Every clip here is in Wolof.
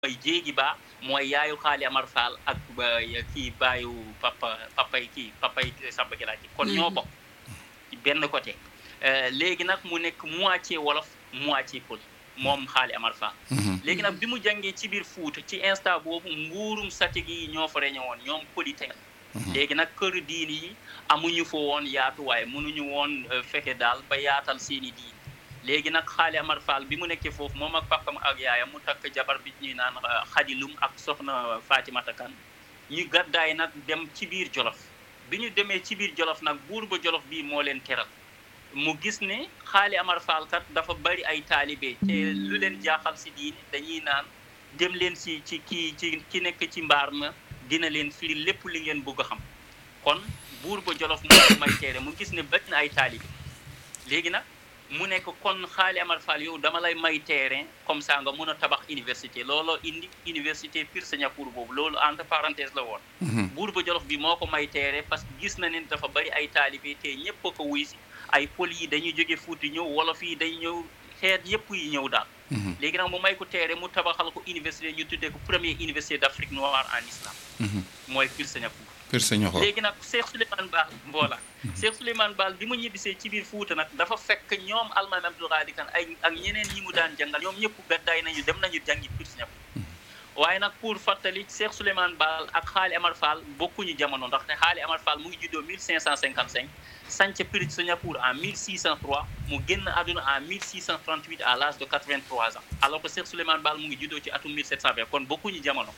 mooy jéegi ba mooy yaayu xaali Amar Fall ak kii baayu papa papay kii papay Samba Galaji kon ñoo bokk ci benn côté léegi nag mu nekk moitié wolof moitié pël moom xaali Amar Fall léegi nag bi mu jàngee ci biir Fuuta ci instant boobu nguurum satig yi ñoo fa reñe woon ñoom politique léegi nag kër diini yi amuñu fa woon yaatu waaye mënuñu woon fexe daal ba yaatal seeni diini léegi nag xaali Amar Fall bi mu nekkee foofu moom ak papam ak yaayam mu takk jabar bi ñuy naan xadilum ak soxna Fatimata Kan ñu gàddaay nag dem ci biir Jolof bi ñu demee ci biir Jolof nag buur ba Jolof bii moo leen teral mu gis ne xaali Amar Fall kat dafa bari ay taalibe te lu leen jaaxal si diine dañuy naan dem leen si ci kii ci ki nekk ci mbaar ma dina leen firi lépp li ngeen bëgg a xam kon buur ba Jolof moo may teere mu gis ne bari na ay taalibe léegi nag mu nekk kon xaali Amar Fall yow dama lay may terrain comme ça nga mun a tabax université looloo indi université Pire Séniacour boobu loolu entre parenthèse la woon buur ba Jolof bi moo ko may terrain parce que gis na ne dafa bari ay taalibe te ñëpp a ko wuy si ay pël yi dañuy jóge Fuuta ñëw wolof yi day ñëw xeet yëpp yi ñëw daal léegi nag mu may ko terrain mu tabaxal ko université ñu tuddee ko première université d'Afrique noire en islam mooy Pire Séniacour Pire Séniacour léegi nag Cheikh Souleymane Baal mboola Cheikh Souleymane Baal bi mu ñibbisee ci biir Fuuta nag dafa fekk ñoom almaami Abdul Qadir Kan ay ak ñeneen ñi mu daan jàngal ñoom ñëpp gàddaay nañu dem nañu jàngi Pire Séniacour waaye nag pour fàttali Cheikh Souleymane Baal ak xaali Amar Fall bokkuñu jamono ndax ne xaali Amar Fall mu ngi juddoo 1555 sanc Pire Séniacour en 1603 mu génn àdduna en 1638 à l'âge de 83 ans alors que Cheikh Souleymane Baal mu ngi juddoo ci atum 1720 kon bokkuñu jamono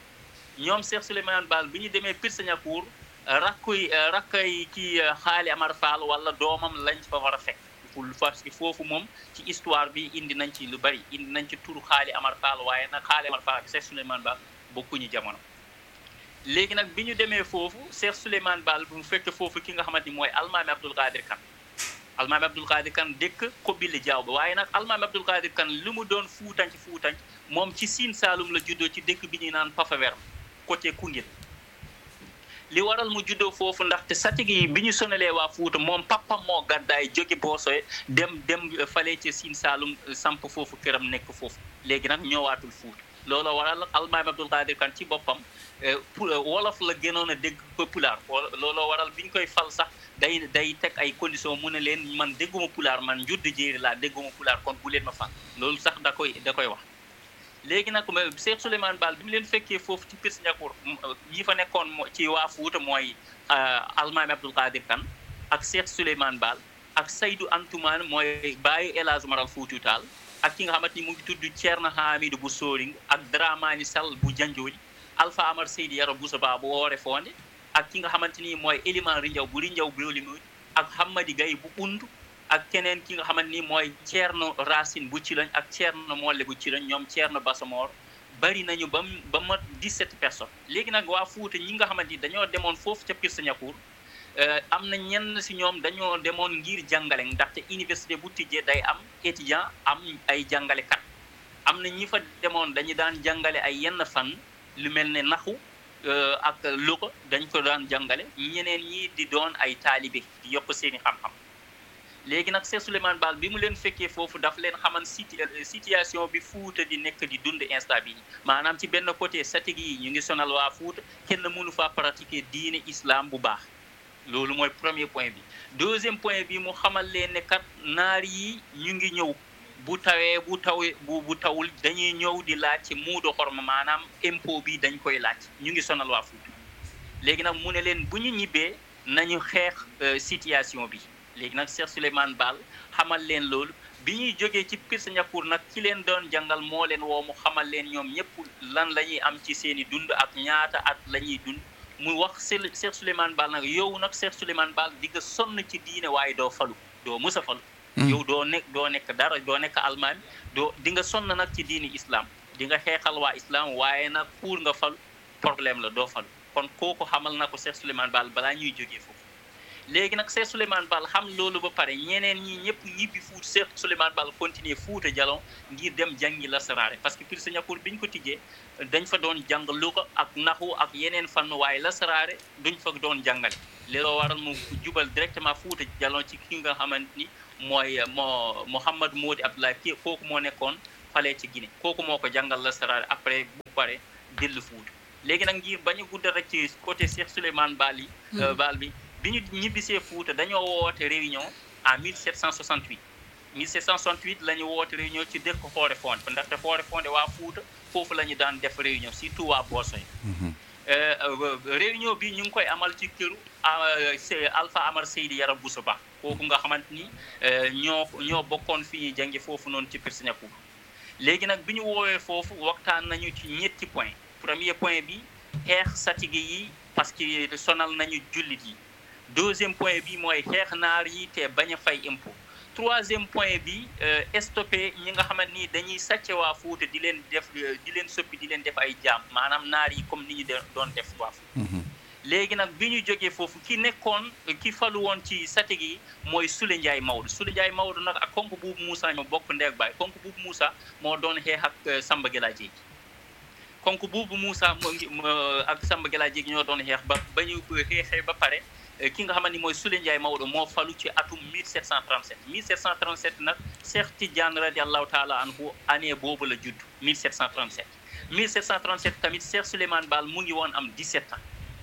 ñoom Cheikh Souleymane Baal bi ñu demee Pire Séniacour rakkuy rakkay ci xaali Amar Fall wala doomam lañ fa war a fekk parce que foofu moom ci histoire bi indi nañ ci lu bari indi nañ ci turu xaali Amar Fall waaye nag xaali Amar Fall ak Cheikh Souleymane Baal bokkuñu jamono léegi nag bi ñu demee foofu Cheikh Souleymane Baal bu fekk foofu ki nga xamante ni mooy almaami Abdul Qadir Kan almaami Abdul Qadir Kan dëkk Kobili Jaaw ba waaye nag almaami Abdul Qadir Kan li mu doon fuutanc fuutanc moom ci Siin Saalum la juddoo ci dëkk bi ñuy naan Pafawer côté Koungheul li waral mu juddoo foofu ndaxte satig yi bi ñu sonalee waa Fuuta moom papam moo gàddaay jóge Boosoye dem dem fale ci Siin Saalum samp foofu këram nekk foofu léegi nag ñëwaatul Fuuta loolu waral almaami Abdul Qadir Kan ci boppam wolof la gënoon a dégg pulaar looloo waral bi ñu koy fal sax day day teg ay conditions mu ne leen man dégguma pulaar man njudd jéeri laa dégguma pulaar kon bu leen ma fal loolu sax da koy da koy wax léegi nag Cheikh Souleymane Baal bi mu leen fekkee foofu ci Pire Séniacour ñi fa nekkoon ci waa Fuuta mooy almaami Abdul Qadir Kan ak Cheikh Souleymane Baal ak Seydou Antoumane mooy bàyyi El Hadj Maral Fuutu Taal ak ki nga xamante ni mu ngi tudd Thierno Hamidou bu Sooring ak Dramani Sall bu Janjooy Alpha Amar Seydi Yaro Boussa Ba bu Woore Fonde ak ki nga xamante ni mooy Eliman Rinjaw bu Rinjaw Biolimoy ak Hamadi Gaye bu Undu ak keneen ki nga xamante ni mooy Thierno Racine bu ci lañ ak Thierno Molle bu ci lañ ñoom Thierno Basamor bari nañu ba ba mat 17 personnes léegi nag waa Fuuta ñi nga xamante ni dañoo demoon foofu ca Pire Séniacour am na ñenn si ñoom dañoo demoon ngir jàngale ndaxte université bu tijjee day am étudiant am ay jàngalekat am na ñi fa demoon dañu daan jàngale ay yenn fan lu mel ne naxu ak luqa dañ ko daan jàngale ñeneen ñi di doon ay taalibe di yokk seeni xam-xam léegi nag Cheikh Souleymane Baal bi mu leen fekkee foofu daf leen xaman situation bi Fuuta di nekk di dund instant bi maanaam ci benn côté satig yi ñu ngi sonal waa Fuuta kenn mënu faa pratiquer diine islam bu baax loolu mooy premier point bi deuxième point bi mu xamal leen ne kat naar yi ñu ngi ñëw bu tawee bu tawee bu bu tawul dañuy ñëw di laaj ci muudo xorma maanaam impôt bi dañ koy laaj ñu ngi sonal waa Fuuta léegi nag mu ne leen bu ñu ñibbee nañu xeex situation bi léegi nag Cheikh Souleymane Baal xamal leen loolu bi ñuy jógee ci Pire Séniacour nag ki leen doon jàngal moo leen woo mu xamal leen ñoom ñëpp lan la ñuy am ci seen i dund ak ñaata at la ñuy dund mu wax Cheikh Souleymane Baal nag yow nag Cheikh Souleymane Baal di nga sonn ci diine waaye doo falu doo mës a falu yow doo nekk doo nekk dara doo nekk almaami doo di nga sonn nag ci diini islam di nga xeexal waa islam waaye nag pour nga falu problème la doo falu kon kooku xamal na ko Cheikh Souleymane Baal balaa ñuy jógee foofu léegi nag Cheikh Souleymane Baal xam loolu ba pare ñeneen ñi ñëpp ñibbi fuut Cheikh Souleymane Baal continuer Fuuta Jalon ngir dem jàngi lasaraare parce que Pire Séniacour bi ñu ko tijjee dañ fa doon jàng luqa ak naxu ak yeneen fànn waaye lasaraare duñ fa doon jàngale looloo waral mu jubal directement Fuuta Jalon ci ki nga xamante ni mooy moo Mouhamad Moodi Abdoulaye kii kooku moo nekkoon falee ci Guinée kooku moo ko jàngal lasaraar après bu pare dellu Fuuta léegi nag ngir bañ a guddal rek ci côté Cheikh Souleymane Baal yi Baal bi bi ñu ñibbisee Fuuta dañoo woote réunion en 1768 1768 la ñu woote réunion ci dëkk Xoore Fonde ndaxte Xoore Fonde waa Fuuta foofu la ñu daan def réunion surtout waa Boosoy réunion bi ñu ngi koy amal ci këru Alpha Amar Seydi Yara Bousso Ba kooku nga xamante ni ñoo ñoo bokkoon fi ñuy jàngi foofu noonu ci Pirsinapou léegi nag bi ñu woowee foofu waxtaan nañu ci ñetti point premier point bi xeex satige yi parce que sonal nañu jullit yi deuxième point bi mooy xeex naar yi te bañ a fay impôt troisième point bi stoppé ñi nga xamante ni dañuy sàcce waa Fuuta di leen def di leen soppi di leen def ay jaam maanaam naar yi comme ni ñu doon def waa Fuuta léegi nag bi ñu jógee foofu ki nekkoon ki falu woon ci satige yi mooy Sule Ndiaye Maodo Sule Ndiaye Maodo nag ak konk buubu Moussa ñoo bokk ndeeg baay konk buubu Moussa moo doon xeex ak Samba Gela Jéegi konk buubu Moussa moo ngi ak Samba Gela Jéegi ñoo doon xeex ba ba ñu xeexee ba pare ki nga xamante ni mooy Sule Ndiaye Maodo moo falu ci atum 1737 1737 nag Cheikh Tidiane radiallahu taala anhu année boobu la judd 1737 1737 tamit Cheikh Souleymane Baal mu ngi woon am 17 ans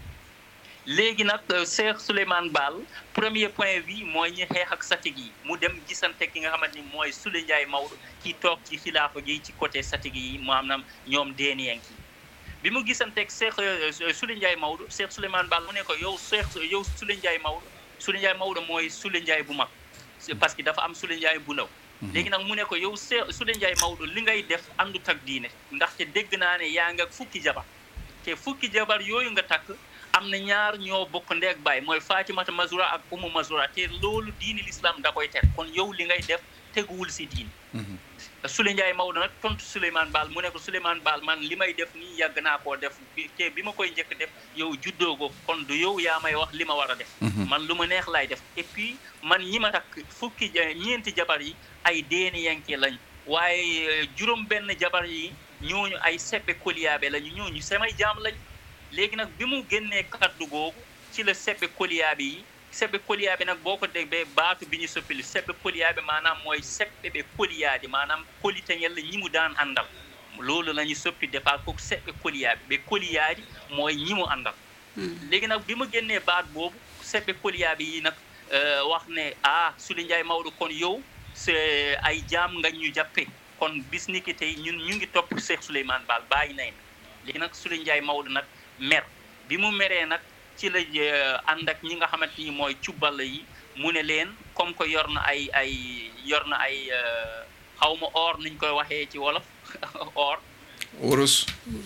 léegi nag Cheikh Souleymane Baal premier point bi mooy ñi xeex ak satig yi mu dem gisante ki nga xamante ni mooy Sule Ndiaye Maodo ki toog ci xilaafa gi ci côté satig yi maanaam ñoom deeniyen ki bi mu gisanteeg Cheikh Sule Ndiaye Maodo Cheikh Souleymane Baal mu ne ko yow Cheikh yow Sule Ndiaye Maodo Sule Ndiaye Maodo mooy Sule Ndiaye bu mag parce que dafa am Sule Ndiaye bu ndaw léegi nag mu ne ko yow Cheikh Sule Ndiaye Maodo li ngay def àndut ak diine ndaxte dégg naa ne yaa nga fukki jabar te fukki jabar yooyu nga takk am na ñaar ñoo bokk ndeeg baay mooy Fatimata Mazura ak Umu Mazura te loolu diini l'islam da koy ter kon yow li ngay def teguwul si diini Sule Ndiaye Maodo nag tontu Souleymane Baal mu ne ko Souleymane Baal man li may def nii yàgg naa koo def te bi ma koy njëkk def yow juddoo ko kon du yow yaa may wax li ma war a def man lu ma neex laay def et puis man ñi ma takk fukki ñeenti jabar yi ay deeni yanke lañ waaye juróom benn jabar yi ñooñu ay seppe koliyaabe lañu ñooñu samay jaam lañ léegi nag bi mu génnee kaddu googu ci la seppe koliyaabe yi seppe koliyaabe nag boo ko déggee baatu bi ñu soppili seppe koliyaabe maanaam mooy seppe ɓe koliyaade maanaam kolitañel ñi mu daan àndal loolu la ñu soppi départ kooku seppe koliyaabe ɓe koliyaadi mooy ñi mu àndal léegi nag bi mu génnee baat boobu seppe koliyaabe yi nag wax ne ah Sule Ndiaye Maodo kon yow c'est ay jaam nga ñu jàppe kon bis ni ki tey ñun ñu ngi topp Cheikh Souleymane Baal bàyyi nañ léegi nag Sule Ndiaye Maodo nag mer bi mu meree nag ci la ànd ak ñi nga xamante ni mooy cubbal yi mu ne leen comme que yor na ay ay yor na ay xaw ma or niñ koy waxee ci wolof or. wurus.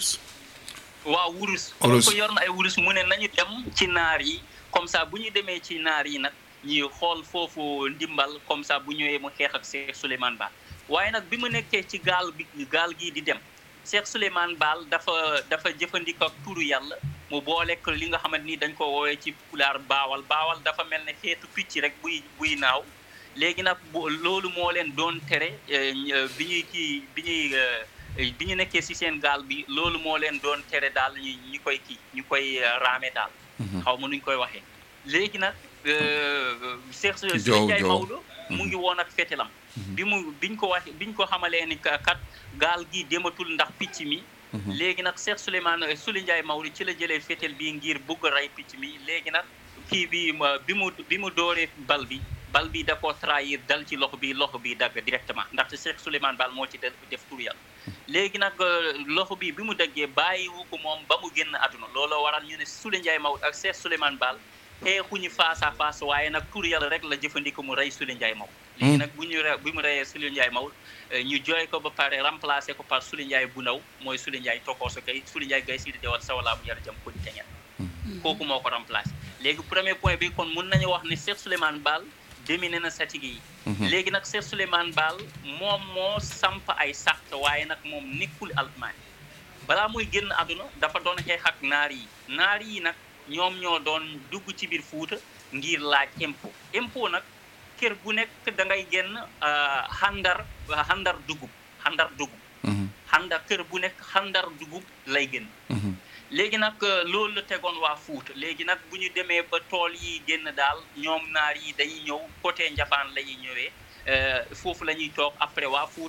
waaw wurus. comme que yor na ay wurus mu ne nañu dem ci naar yi comme ça bu ñu demee ci naar yi nag ñuy xool foofu ndimbal comme ça bu ñëwee mu xeex ak Cheikh Souleymane Baal waaye nag bi mu nekkee ci gaal bi gaal gii di dem. Cheikh Souleymane Baal dafa dafa jëfandikoo ak turu yàlla mu boolek li nga xamante ni dañ ko woowee ci pulaar baawal baawal dafa mel ne xeetu picc rek buy buy naaw léegi nag bu loolu moo leen doon tere bi ñuy kii bi ñuy bi ñu nekkee ci seen gaal bi loolu moo leen doon tere daal ñu ñu koy kii ñu koy raame daal xaw ma nuñ koy waxee léegi nag Cheikh Sule Ndiaye Maodo mu ngi woon ak fetelam bi mu biñ ko wax biñ ko xamalee ni kat gaal gi dematul ndax picc mi léegi nag Cheikh Souleymane Sule Ndiaye Maodo ci la jëlee féetal bi ngir bugg a rey picc mi léegi nag kii bi bi mu bi mu dooree bal bi bal bi da koo trahir dal ci loxo bi loxo bi dagg directement ndaxte Cheikh Souleymane Baal moo ci def tur yàlla léegi nag loxo bi bi mu daggee bàyyiwu ko moom ba mu génn àdduna looloo waral ñu ne Sule Ndiaye Maodo ak Cheikh Souleymane Baal xeexuñu face à face waaye nag tur yàlla rek la jëfandikoo mu rey Sule Ndiaye Maodo léegi nag bu ñu re bi mu reyee Sule Ndiaye Maodo ñu jooy ko ba pare remplacé ko par Sule Ndiaye bu ndaw mooy Sule Ndiaye tokooso gay Sule Ndiaye gay sidi dewal sawalaa bu yar jam ko di teñet kooku moo ko remplacé léegi premier point bi kon mun nañu wax ne Cheikh Souleymane Baal dominé na satige yi léegi nag Cheikh Souleymane Baal moom moo samp ay sàrt waaye nag moom nekkul almaani balaa muy génn àdduna dafa doon xeex ak naar yi naar yi nag ñoom ñoo doon dugg ci biir Fuuta ngir laaj impôt impôt nag kër bu nekk da ngay génn xandar xandar dugub xandar dugub xandar kër bu nekk xandar dugub lay génn léegi nag loolu la tegoon waa Fuuta léegi nag bu ñu demee ba tool yi génn daal ñoom naar yi dañuy ñëw côté Njafaan la ñuy ñëwee foofu la ñuy toog après waa Fuuta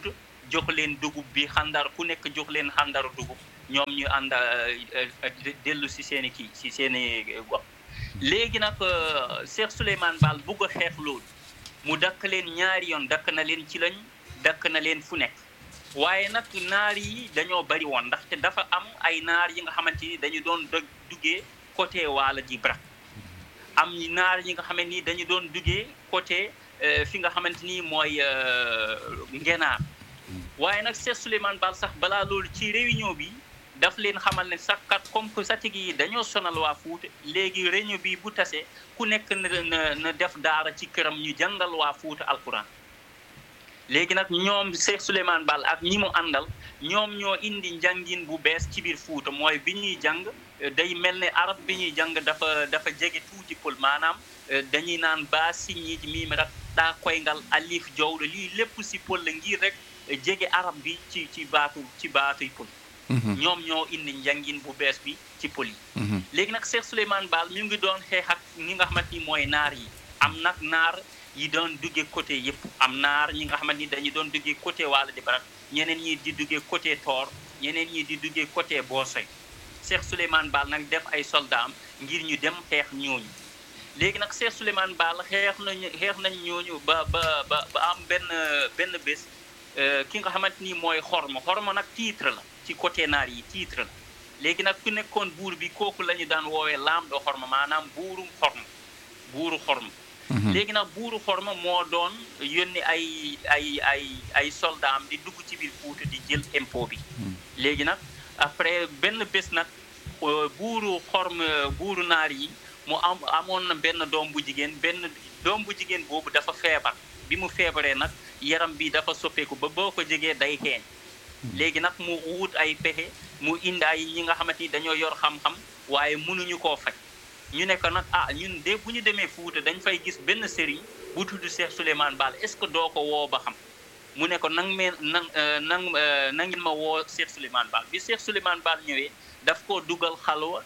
jox leen dugub bi xandar ku nekk jox leen xandaru dugub ñoom ñu ànd dellu si seen i kii si seen i gox léegi nag Cheikh Souleymane Baal bugg a xeex loolu mu dakk leen ñaari yoon dakk na leen ci lañ dakk na leen fu nekk waaye nag naar yi dañoo bari woon ndaxte dafa am ay naar yi nga xamante ni dañu doon duggee côté waala ji brak am naar yi nga xamante ni dañu doon duggee côté fi nga xamante ni mooy ngenaar waaye nag Cheikh Souleymane Baal sax balaa loolu ci réunion bi daf leen xamal ne sax kat comme que satig yi dañoo sonal waa Fuuta léegi réunion bi bu tasee ku nekk na na def daara ci këram ñu jàngal waa Fuuta alquran léegi nag ñoom Cheikh Souleymane Baal ak ñi mu àndal ñoom ñoo indi njàngin bu bees ci biir Fuuta mooy bi ñuy jàng day mel ne arab bi ñuy jàng dafa dafa jege tuuti pël maanaam dañuy naan baa siñi miim rak daa koyngal alif jowɗo lii lépp si pël la ngir rek jege arab bi ci ci baatu ci baatuy pël ñoom ñoo indi njàngin bu bees bi ci pël yi léegi nag Cheikh Souleymane Baal mi ngi doon xeex ak ñi nga xamante ni mooy naar yi am nag naar yi doon duggee côté yëpp am naar ñi nga xamante ni dañu doon duggee côté Waalo di Barak ñeneen ñi di duggee côté Toor ñeneen ñi di duggee côté Boosoy Cheikh Souleymane Baal nag def ay soldaam ngir ñu dem xeex ñooñu léegi nag Cheikh Souleymane Baal xeex nañu xeex nañ ñooñu ba ba ba ba am benn benn bés ki nga xamante ni mooy xorma xorma nag titre la ci côté naar yi titre la léegi nag ku nekkoon buur bi kooku la ñu daan woowee laam do xorma maanaam buurum xorma buuru xorma léegi nag buuru xorma moo doon yónni ay ay ay ay soldaam di dugg ci biir Fuuta di jël impôt bi léegi nag après benn bés nag buuru xorma buuru naar yi mu am amoon na benn doom bu jigéen benn doom bu jigéen boobu dafa feebar bi mu feebaree nag yaram bi dafa soppeeku ba boo ko jegee day xeeñ léegi nag mu wut ay pexe mu indi ay ñi nga xamante ni dañoo yor xam-xam waaye mënuñu koo faj ñu ne ko nag ah ñun de bu ñu demee Fuuta dañ fay gis benn sëriñ bu tudd Cheikh Souleymane Baal est-ce que doo ko woo ba xam mu ne ko nang mee nang nang na ngeen ma woo Cheikh Souleymane Baal bi Cheikh Souleymane Baal ñëwee daf koo dugal xalwa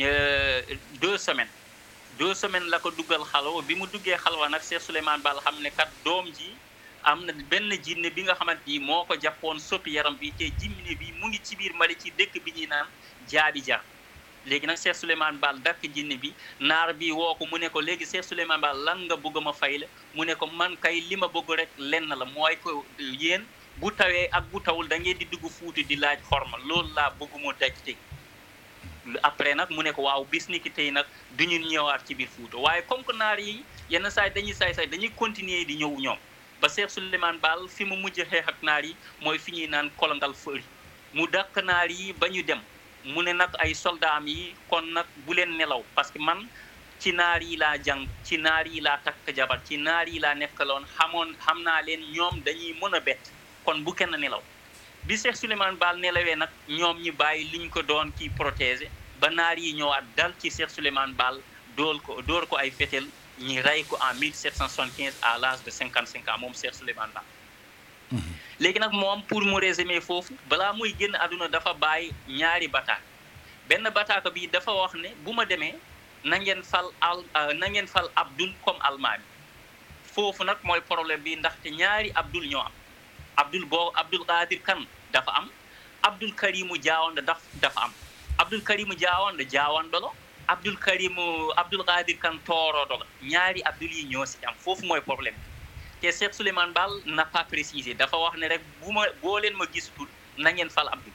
deux semaines deux semaines la ko dugal xalwa bi mu duggee xalwa nag Cheikh Souleymane Baal xam ne kat doom ji am na benn jinne bi nga xamante ni moo ko jàppoon soppi yaram bi te jinne bi mu ngi ci biir Mali ci dëkk bi ñuy naan jaabi jar léegi nag Cheikh Souleymane Baal dakk jinne bi naar bi woo ko mu ne ko léegi Cheikh Souleymane Baal lan nga bëgg ma fay la mu ne ko man kay li ma bëgg rek lenn la mooy ko yéen bu tawee ak bu tawul da ngeen di dugg Fuuta di laaj xorma loolu laa bëgg mu daj tey après nag mu ne ko waaw bis ni ki tey nag du ñu ñëwaat ci biir Fuuta waaye comme que naar yi yenn saay dañuy saay saay dañuy continuer di ñëw ñoom ba Cheikh Souleymane Baal fi mu mujj xeex ak naar yi mooy fi ñuy naan kolongal fëri mu dakk naar yi ba ñu dem mu ne nag ay soldaam yi kon nag bu leen nelaw parce que man ci naar yi laa jàng ci naar yi laa takk jabar ci naar yi laa nekkaloon xamoon xam naa leen ñoom dañuy mën a bett kon bu kenn nelaw bi Cheikh Souleymane Baal nelawee nag ñoom ñu bàyyi liñ ko doon kii protéger ba naar yi ñëwaat dal ci Cheikh Souleymane Baal dool ko door ko ay fetel ñi rey ko en 1775 à l'âge de 55 ans moom Cheikh Souleymane Baal léegi nag moom pour mu résumer foofu balaa muy génn àdduna dafa bàyyi ñaari bataak benn bataaka bi dafa wax ne bu ma demee na ngeen fal al na ngeen fal Abdul comme almaami foofu nag mooy problème bi ndaxte ñaari Abdul ñoo am Abdul boo Abdul Qadir Kan dafa am Abdul Karimu Jaawanda daf dafa am Abdul Karimu Jaawanda jaawandolo Abdul Karimu Abdul Qadir Kan toorodo la ñaari Abdul yi ñoo si am foofu mooy problème te Cheikh Souleymane Baal n'a pas précisé dafa wax ne rek bu ma boo leen ma gisatul na ngeen fal Abdul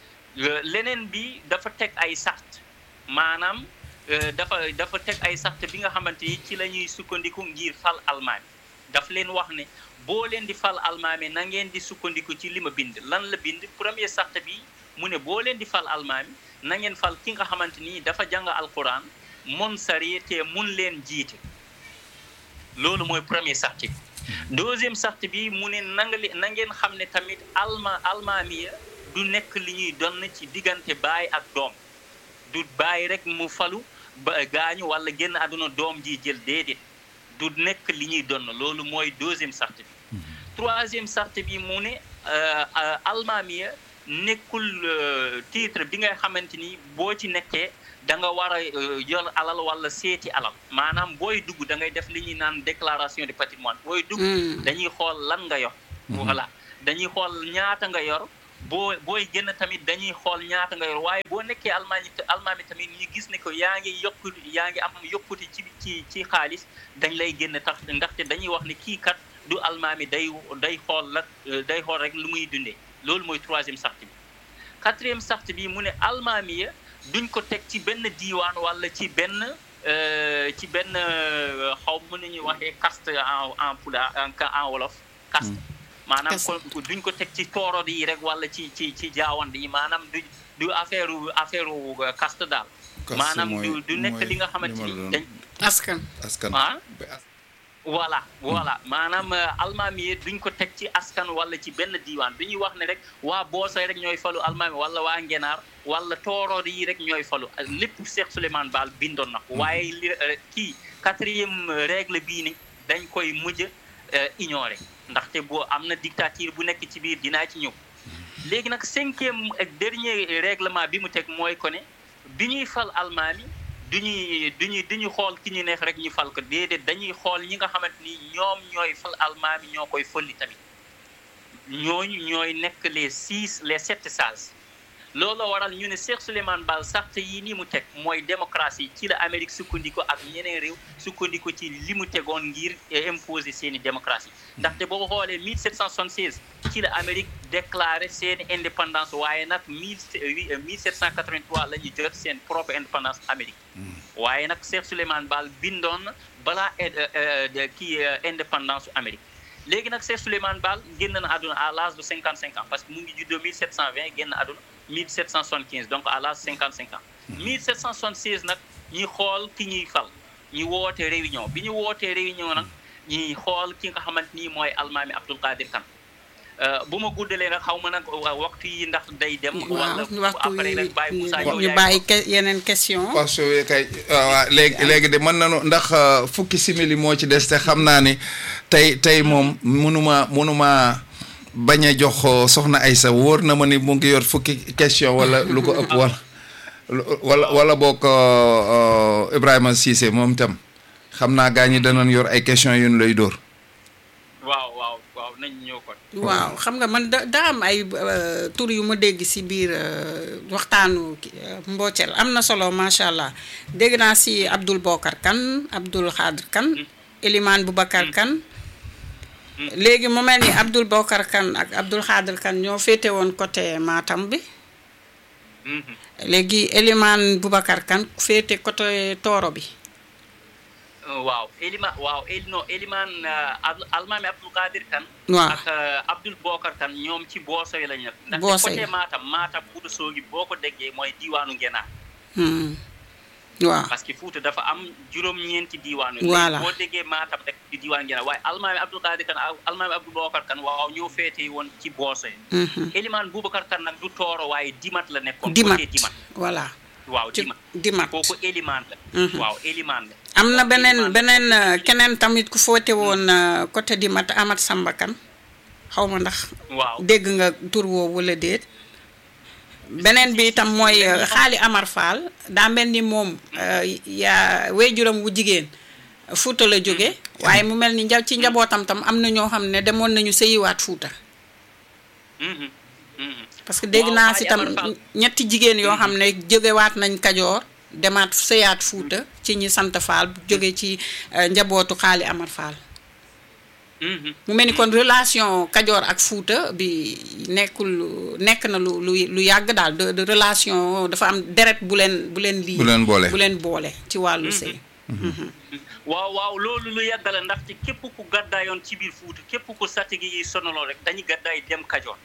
leneen bi dafa teg ay sart maanaam dafa dafa teg ay sart bi nga xamante ni ci la ñuy sukkandiku ngir fal almaami daf leen wax ne boo leen di fal almaami na ngeen di sukkandiku ci li ma bind lan la bind premier sart bi mu ne boo leen di fal almaami na ngeen fal ki nga xamante ni dafa jàng alquran mun sari te mun leen jiite loolu mooy premier sart bi deuxième sart bi mu ne na nga na ngeen xam ne tamit alma almaamiya du nekk li ñuy donn ci diggante baay ak doom du baay rek mu falu ba gaañu wala génn àdduna doom ji jël déedéet du nekk li ñuy donn loolu mooy deuxième sart bi troisième sart bi mu ne almaamiya nekkul titre bi nga xamante ni boo ci nekkee da nga war a yor alal wala seeti alal maanaam booy dugg da ngay def li ñuy naan déclaration de patrimoine booy dugg dañuy xool lan nga yor voilà dañuy xool ñaata nga yor boo booy génn tamit dañuy xool ñaata nga yor waaye boo nekkee almaami almaami tamit ñu gis ne ko yaa ngi yokku yaa ngi am yokkute ci ci ci xaalis dañ lay génn tax ndaxte dañuy wax ne kii kat du almaami day day xool la day xool rek lu muy dundee loolu mooy troisième sart bi quatrième sart bi mu ne almaami ya duñ ko teg ci benn diiwaan wala ci benn ci benn xaw mën nañuy waxee caste en en pulaar en wolof caste maanaam ko duñ ko teg ci toorod yi rek wala ci ci ci jaawand yi maanaam du du affaire affaire caste daal maanaam du du nekk li nga xamante ni dañ askan askan ah voilà voilà maanaam almaami yi duñ ko teg ci askan wala ci benn diiwaan duñuy wax ne rek waa boosay rek ñooy falu almaami wala waa ngenaar wala toorood yi rek ñooy falu lépp Cheikh Souleymane Baal bindoon na ko waaye li kii quatrième règle bii ni dañ koy mujj ignorer ndaxte boo am na dictature bu nekk ci biir dinaa ci ñëw léegi nag cinquième ak dernier règlement bi mu teg mooy ko ne bi ñuy fal almaami du ñuy du ñuy du ñu xool ki ñu neex rek ñu fal ko déedéet dañuy xool ñi nga xamante ni ñoom ñooy fal almaami ñoo koy folli tamit ñooñu ñooy nekk les six les sept sages loolu waral ñu ne Cheikh Souleymane Baal sart yi ni mu teg mooy démocratie ci la Amérique sukkandiku ak ñeneen réew sukkandiku ci li mu tegoon ngir imposer seeni démocratie ndaxte boo xoolee 1776 ci la Amérique déclaré seeni indépendance waaye nag 1783 la ñu jot seen propre indépendance Amérique waaye nag Cheikh Souleymane Baal bindoon balaa kii indépendance Amérique léegi nag Cheikh Souleymane Baal génn na àdduna à l'âge de 55 ans parce que mu ngi juddoo 1720 génn àdduna 1775 donc à l'âge 55 ans 1776 nag ñi xool ki ñuy fal ñu woote réunion bi ñu wootee réunion nag ñuy xool ki nga xamante ni mooy almaami Abdul Qadir Kan bu ma guddalee nag xaw ma nag waxtu yi ndax day dem. wala après rek bàyyi Moussa yow ñu bàyyi yeneen question parce que kay waaw léegi léegi de mën nañu ndax fukki simili moo ci des te xam naa ni tey tey moom mënuma mënuma bañ a jox soxna Aysa wóor na ma ni mu ngi yor fukki question wala lu ko ëpp wala wala wala boo ko Ibrahima Cissé moom itam xam naa gaa ñi danañ yor ay question yu ñu lay dóor. waaw waaw waaw nañ ñëw kon. waaw xam nga man da daa am ay tur yu ma dégg si biir waxtaanu mboocel am na solo macha allah dégg naa si Abdoul Bokar Kan Abdoul Xaadir Kan Elimane Boubacar Kan léegi mu mel ni Abdoul Bokar Kan ak Abdoul Xaadir Kan ñoo féete woon côté Matam bi léegi Elimane Boubacar Kan féete côté Tooro bi waaw Elima waaw El non Elimane almaami Abdul Qadir Kan waaw ak Abdul Bokar Kan ñoom ci booso yi la ñu nekk Booso yi ndaxte côté Matam Matam Fuuta Soogi boo ko déggee mooy diiwaanu Ngenaar waaw parce que Fuuta dafa am juróom-ñeenti diiwaan Voilà. boo déggee Matam rek di diiwaan Ngenaar waaye almaami Abdul Qadir Kan ak almaami Abdul Bokar Kan waaw ñoo féete woon ci booso yi Elimane Boubacar Kan nag du tooro waaye dimat la nekkoon dimat côté dimat voilà waaw ci dimat dimat kooku Elimane la waaw Elimane la am na Kooku beneen Elimane la. beneen euh, keneen tamit ku foote woon euh, côté dimat Amat Samba Kan xaw ma ndax waaw dégg nga tur woowu wala déet beneen bi itam mooy euh, xaali Amar Fall daa mel ni moom euh, yaa waajuram wu jigéen Fuuta la jóge waaye mu mel ni nja ci njabootam tam am na ñoo xam ne demoon nañu sëyiwaat Fuuta Mhm, mhm. parce que dégg Waaw, naa Xaali si tam Amar Fall. ñetti jigéen yoo xam ne jógewaat nañ Kajoor demaat sëyaat Fuuta ci ñi sant Fall jóge ci euh, njabootu xaali Amar Fall Mhm. mu mel ni kon relation Kajoor ak Fuuta bi nekkul nekk na lu lu lu yàgg daal de de relation dafa am deret bu leen bu leen lii Bu leen boole. bu leen boole ci wàllu sëy waaw waaw loolu lu yàgg la ndaxte képp ku gàddaayoon ci biir Fuuta képp ku satigi yi sonaloon rek dañuy gàddaay dem Kajoor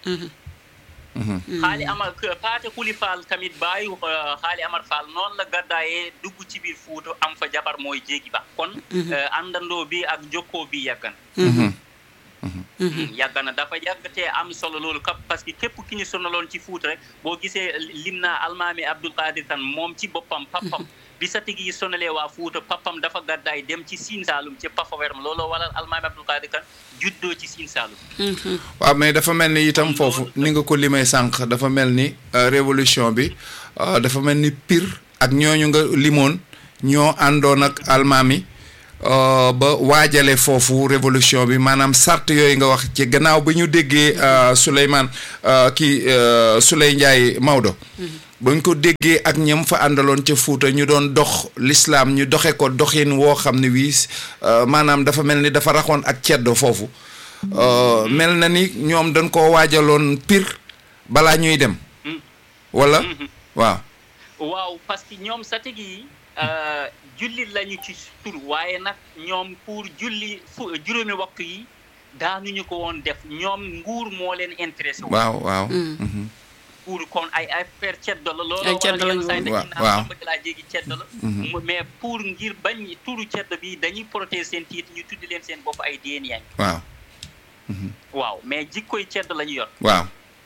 xaali amar paate kuli faal tamit bàyyi xaali amar faal noonu la gàddaayee dugg ci biir Fuuta am fa jabar mooy jéegi ba kon àndandoo bi ak jokkoo bi yàgg na yàgg na dafa yàgg te am solo loolu kap parce que képp ki ñu sonaloon ci Fuuta rek boo gisee lim naa almaami Abdul Qadir Kan moom ci boppam papam bi satigi yi sonalee waa Fuuta papam dafa gàddaay dem ci Siin Saalum ci Pafaweeram looloo waral almaami Abdul Qadir Kan juddoo ci Siin Saalum waaw mais dafa mel ni itam foofu ni nga ko limee sànq dafa mel ni euh, révolution bi euh, dafa mel ni pire ak ñooñu nga limoon ñoo àndoon ak almaami euh, ba waajale foofu révolution bi maanaam sart yooyu nga wax ci gannaaw ba ñu déggee euh, Souleymane euh, kii euh, Souley Ndiaye Maodo bañ ko déggee ak ñam fa àndaloon ca Fuuta ñu doon dox lislaam ñu doxe ko doxin woo xam ne wii euh, maanaam dafa mel ni dafa raxoon ak ceddo foofu euh, mel na ni ñoom dañ koo waajaloon pire balaa ñuy dem wala waaw waaw parce que ñoom satigi yi euh, julli lañu ci tur waaye nag ñoom pour julli fu juróomi waxtu yi daanuñu ko woon def ñoom nguur moo leen intéressé woon waaw waaw mhm. pour kon ay affaire ceddo la loolu Ay ceddo lañu woon. Waaw, waaw waaw. bëgg laa jéegi ceddo la mu- mais pour ngir bañ turu ceddo bi dañuy protéger seen tiit ñu tuddi leen seen bopp ay déen yaa waaw waaw mais jikkoy ceddo la ñu yor waaw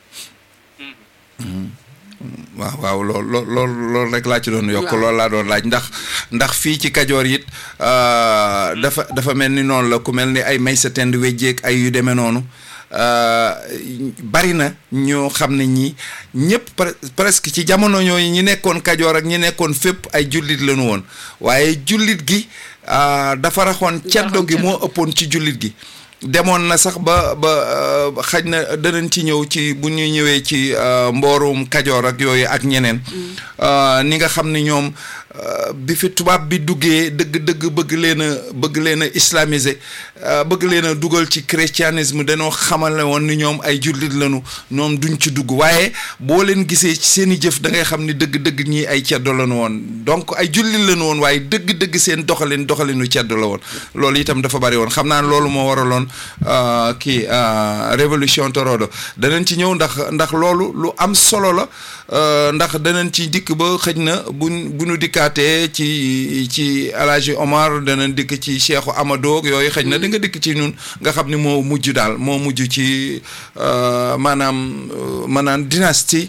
Mhm. waaw waaw lool lool lool loolu rek laa ci doon yokk Waaw. loolu laa doon laaj ndax ndax fii ci kajoor it euh, dafa dafa mel ni noonu la ku mel ni ay may sa tend wejjeeg ay yu demee noonu euh, bari na ñoo xam ne ñi ñëpp pre- presque ci jamono ñooyu ñi nekkoon kajoor ak ñi nekkoon fépp ay jullit lañu woon waaye jullit gi euh, dafa raxoon ceddo gi moo ëppoon ci jullit gi demoon na sax ba ba euh, xaj na danañ ci ñëw ci bu ñu ñëwee ci euh, mboorum kajoor ak yooyu ak ñeneen euh, ni nga xam ni ñoom euh, bi fi tubaab bi duggee dëgg-dëgg bëgg leen a bëgg leen a islamiser euh, bëgg leen a dugal ci christianisme dañoo xamale woon ni ñoom ay jullit lañu ñoom duñ ci dugg waaye boo leen gisee ci seen i jëf da ngay xam ni dëgg-dëgg ñii ay ceddo lañu woon donc ay jullit lañu woon waaye dëgg-dëgg seen doxalin doxalinu ceddo la woon loolu itam dafa bari woon xam naa loolu moo waraloon euh, kii euh, révolution torodo danañ ci ñëw ndax ndax loolu lu am solo la euh, ndax danañ ci dikk ba xëj na buñ bu ñu dikkaatee ci ci Alaaji Omar danañ dikk ci Cheikhu Amadou ak yooyu xëj na di nga dikk ci ñun nga xam ni moo mujj daal moo mujj ci euh, maanaam euh, maanaam dynastie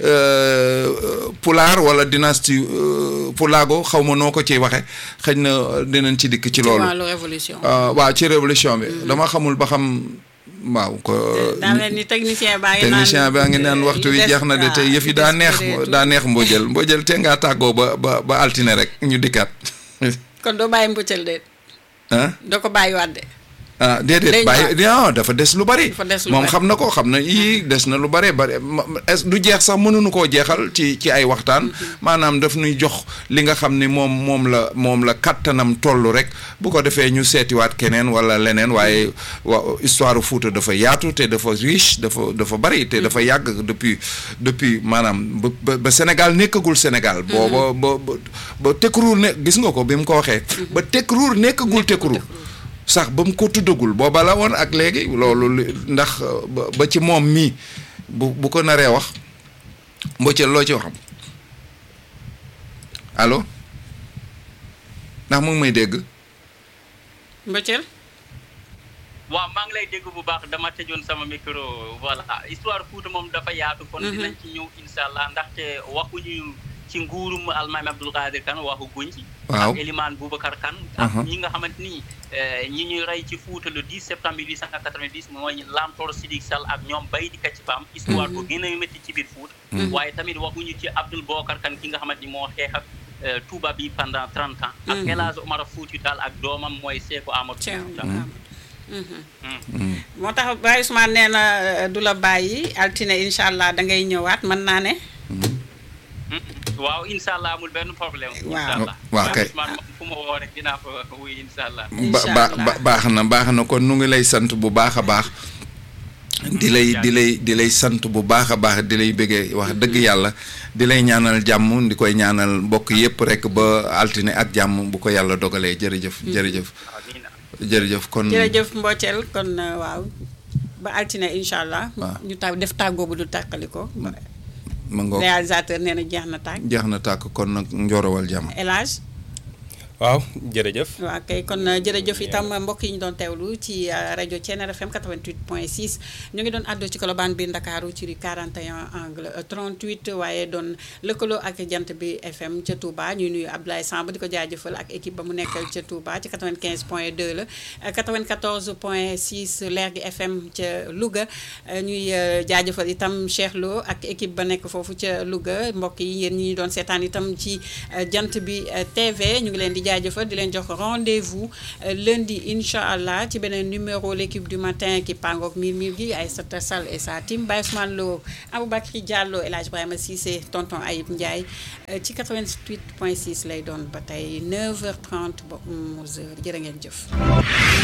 euh, Pulaar wala dynastie euh, Pulaago xaw ma noo ko ciy waxe xëj na dinañ ci dikk ci ci loolu wàllu révolution Uh, waaw ci révolution bi dama xamul ba xam waaw ko daa mel ni technicien baa ngi naan technicien baa ngi naan waxtu wi des- jeex na de te waaw, yëf yi des daa neex bëreetul. daa neex mbojël mbojël te ngaa tàggoo ba ba ba altine rek ñu dikkaat kon doo bàyyi mbuccal de ah doo ko bàyyi waat de ah déedéet Day bàyyi non dafa des lu bari Dafa des lu moom bari. xam na ko xam na yii des na lu bari bari ma- ma- est du jeex sax mënuñu koo jeexal ci ci ay waxtaan maanaam daf nuy jox li nga xam ni moom moom la moom la kattanam toll rek bu ko defee ñu seetiwaat keneen wala leneen waaye wa histoire Fuuta dafa yaatu te dafa riche dafa dafa bari te dafa yàgg depuis depuis maanaam ba ba ba Sénégal nekkagul Sénégal booba ba ba ba Tekruur ne gis nga ko bi mu ko waxee ba Tekruur nekkagul Tekruur sax ba mu ko tuddagul booba la woon ak léegi loolu li- ndax euh, ba ba ci moom mii bu bu ko naree wax mbocceel loo ci waxam allo ndax mu ngi may dégg mbuccal waaw maa ngi lay dégg bu baax dama tëjoon sama micro voilà histoire Fouta moom dafa yaatu kon dinañ ci ñëw insha allah ndaxte waxuñu ci nguurum almaami Abdul Qadir Kan waxu guñ ci Waaw. ak Eliman Boubacar Kan ak Mhm. ñi nga xamante ni eh, ñi ñuy rey ci Fouta le 10 septembre 1890 mooy Lamtoor Sidik Sall ak ñoom Baydi Kacci Pam histoire bu gën a métti ci biir Fouta waaye tamit waxuñu ci Abdul Boubacar Kan ki nga xamante ni moo xeex ak eh, Touba bi pendant 30 ans ak El Hadj Omar Fouti Tall ak doomam mooy Seeko Amadou Cheikh Fouti Tall. Amadou. Mhm. moo tax Baye Ousmane nee na euh, du la bàyyi altine incha allah da ngay ñëwaat mën naa ne waaw incha allah amul benn problème. Waaw. incha allah Waaw kay. man moom fu ma woo rek dinaa fa wuy incha allah. ba Incha ba allah. ba- baax na baax na kon nu ngi lay sant bu baax a baax di lay di lay di lay sant bu baax a baax di lay bëggee wax dëgg yàlla di lay ñaanal jàmm di koy ñaanal mbokk yépp rek ba altine ak jàmm bu ko yàlla dogalee jërëjëf jërëjëf amiin jërëjëf kon jërëjëf mbocceel kon euh, waaw ba altine incha allah Waaw. ñu taw def tàggoo bu du tàkkali ko ma ngoog réalisateur nee na jeex na tàgg jeex na tàkk kon nag njorowal jàmm El Hadj waaw jërëjëf waaw kay kon euh, jërëjëf itam mbokk yi ñu doon teewlu ci euh, rajo Thiéniere FM 88.6 ñu ngi doon àddu ci Colobane biir Ndakaaru ci rue 41 angle euh, 38 waaye doon lëkkaloo ak jant bi FM ca Touba ñuy nuyu Abdoulaye Samb di ko jaajëfal ak équipe ba mu nekkal ca Touba ci 95.2 la euh, 94.6 leer gi FM ca Louga euh, ñuy euh, jaajëfal itam Cheikh Lo ak équipe ba nekk foofu ca Louga mbokk yi yéen ñi ñu doon seetaan itam ci euh, jant bi euh, TV ñu ngi leen di jaajëfal di leen jox rendez-vous lundi incha allah ci beneen numéro l'équipe du matin ki pangook miir miir gi Aïssata Sall et sa team Baye Ousmane Lo Aboubacry Diallo El Hadj Ibrahima Cissé tonton Ayib Ndiaye ci 88.6 lay doon ba tey 9h30 ba 11h jërë ngeen jëf.